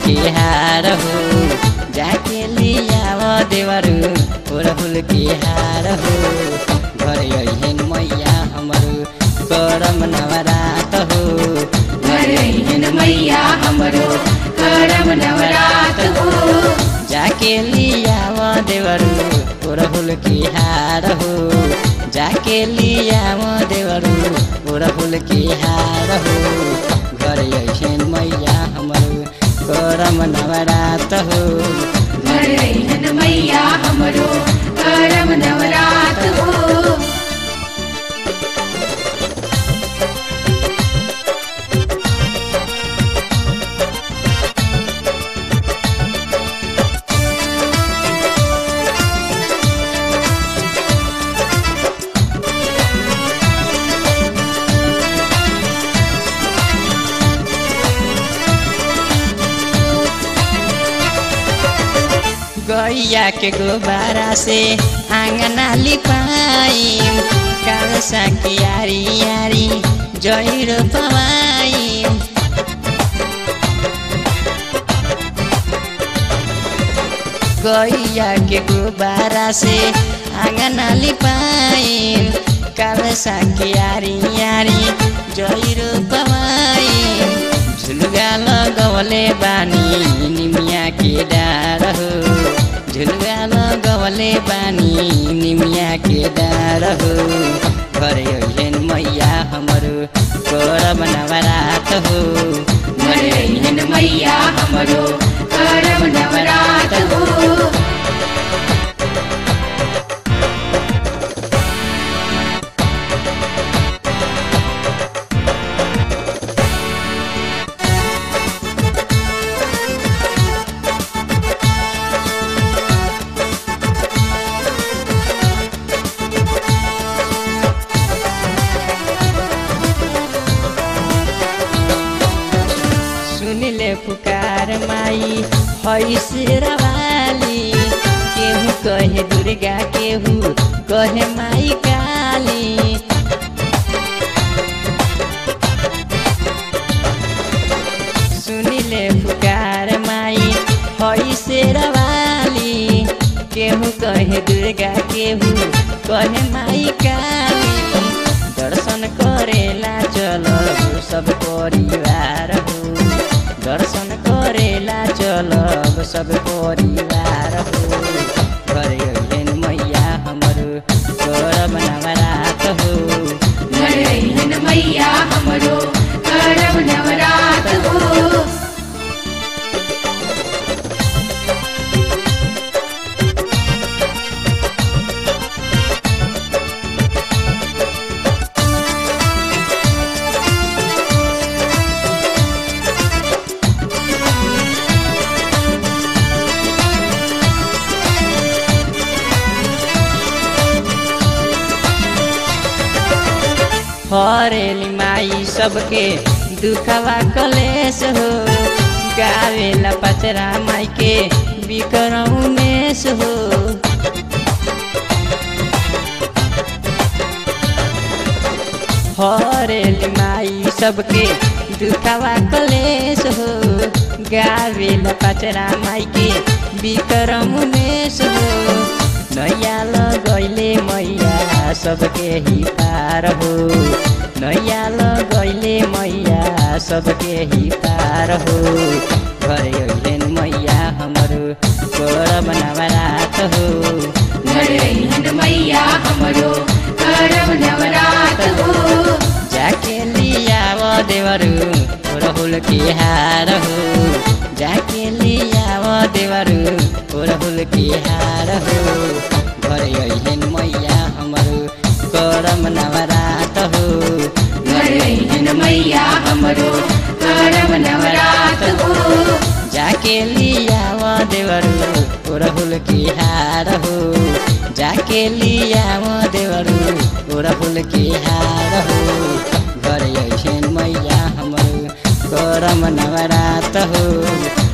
के हार हो जाके लियाव देवरू ओरहुल के हार हो घर अहिन मैया हमरो करम नवरात हो घरहिन मैया हमरो करम नवरात हो जाके लियाव देवरू ओरहुल के हार हो जाके लियाव देवरू ओरहुल के हार हो घर अहिन मैया हमरो करम नवरात हो घरहिन मैया हमरो करम नवरात हो गैया के गोबारा से आंगना लिपाइम कालसा की यारी यारी जहिरो पवाइम गैया के गोबारा से आंगना लिपाइम कालसा की यारी यारी जहिरो पवाइम झुलुगा लगवले बानी निमिया के डार हो झुलुगा लगवले बानी निमिया के डार हो घर अहिन मैया हमरो करब नवरात हो घरहिन मैया हमरो करम नवरात हो सुनिले पुकार माई है शेरवाली केहू कहे दुर्गा केहू कहे माई काली सुनिले पुकार माई है शेरवाली केहू कहे दुर्गा केहू कहे माई काली दर्शन करेला चलब सब परिवार हो दर्शन करेला चलब सब परिवार हो घर अहिन मैया हमरो करब नवरात हो घरहिन मैया हमरो करम नवरात हो हरेली माई सबके दुखवा कलेश हो गावेला पचरा माई के बिकरऊ मेष हो हरेली माई सबके दुखवा कलेश हो गावेला पचरा माई के बिकरम मेष हो नैया लगैले मैया सबके ही पार हो नैया लगैले मैया सबके ही पार हो घर अहिलेन मैया हमरो करब नवरात हो घरहिन मैया हमरो करम नवरात हो जाके लियाव देवरू राहुल के हार हो जाके लियाव देवरू राहुल के हार हो घर अहिलेन मैया हमरो करम नवरात हो घरहिन मैया हमरो करम नवरात हो जाके लियाव देवरू राहुल के हार हो जाके लियाव देवरू राहुल के हार हो घर अहिलेन मैया हमरो करम नवरात हो